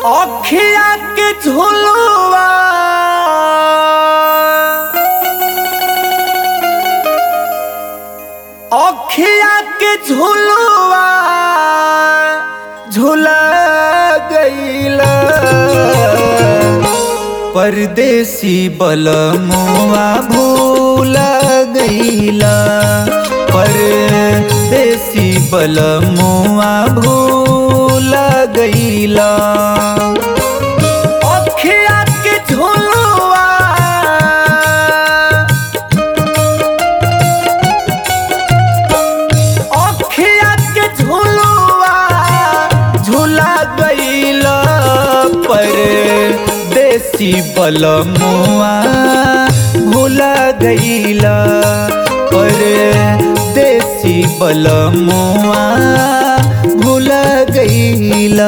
अखिया के झुलवा अखिया के झुलवा झुला गईला परदेसी बलमुआ भूल गईला परदेसी बलमुआ भूल गईला अखिया के झुलवा अखिया के झुलवा झूला गईल पर देसी बलमुआ भूला गईल पर देसी बलमुआ भूला गईला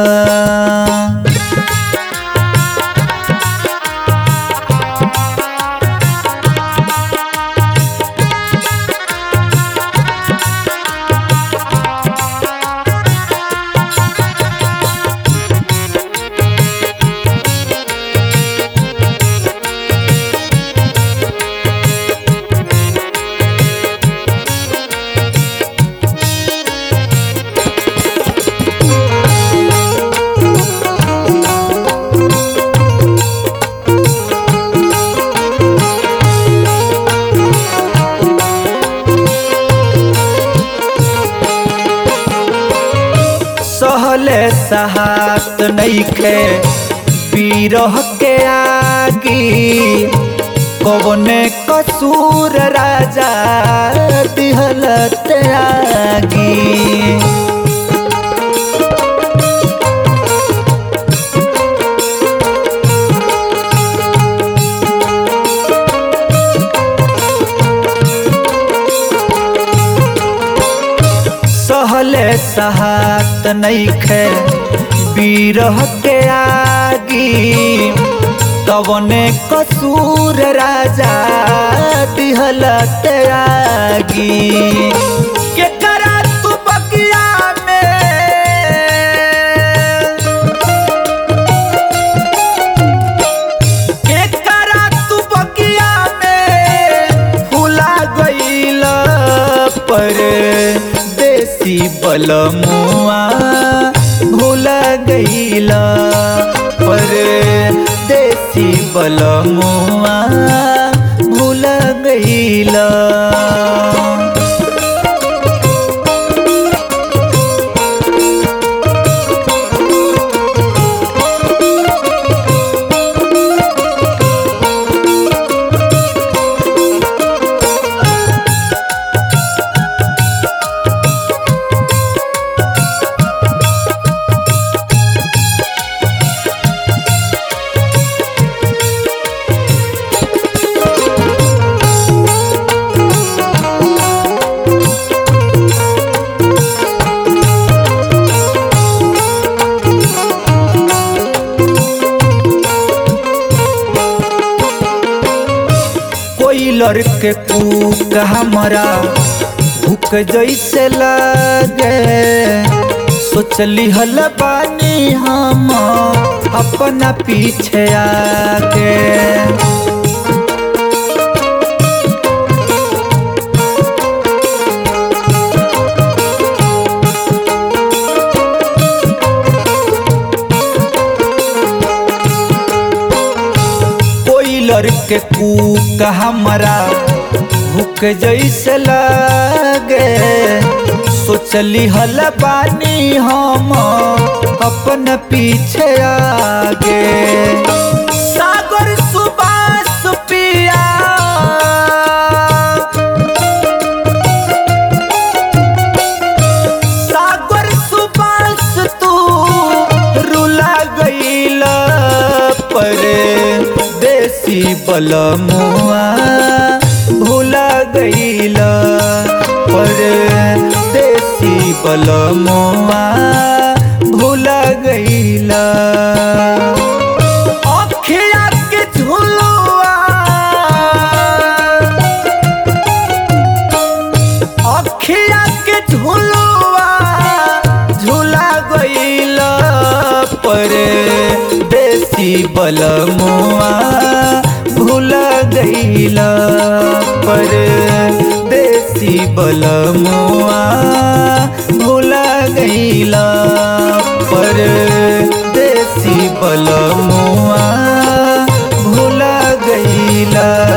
सहले सहात नईखे पीरह के आगी कवने कसूर राजा दिहलत आगी सहले सहात नईखे बीरह के आगी कवने कसूर राजा दिहलत आगी के करा तू बगिया में एकरा तू बगिया में फुला गईल पर देसी बलमुआ भूला गईल पर देसी बलमुआ भूला गईल कोई लड़के कूक हमरा भूख जैसे लगे सोचली हल बानी हम अपना पीछे आके कोई लड़के कूक हमरा भूख जैसे लगे सोचली हल बानी हम अपन पीछे आगे सागर सुबास पिया सागर सुबास तू रुला गईल पर देसी बलमुआ भूला गईल पर देसी बलमुआ भूला गईल अखिया के झुलवा अखिया के झुलवा झूला गईल पर बलमुआ भूल गईला पर देसी बलमुआ भूल गईला पर देसी बलमुआ भूल गईला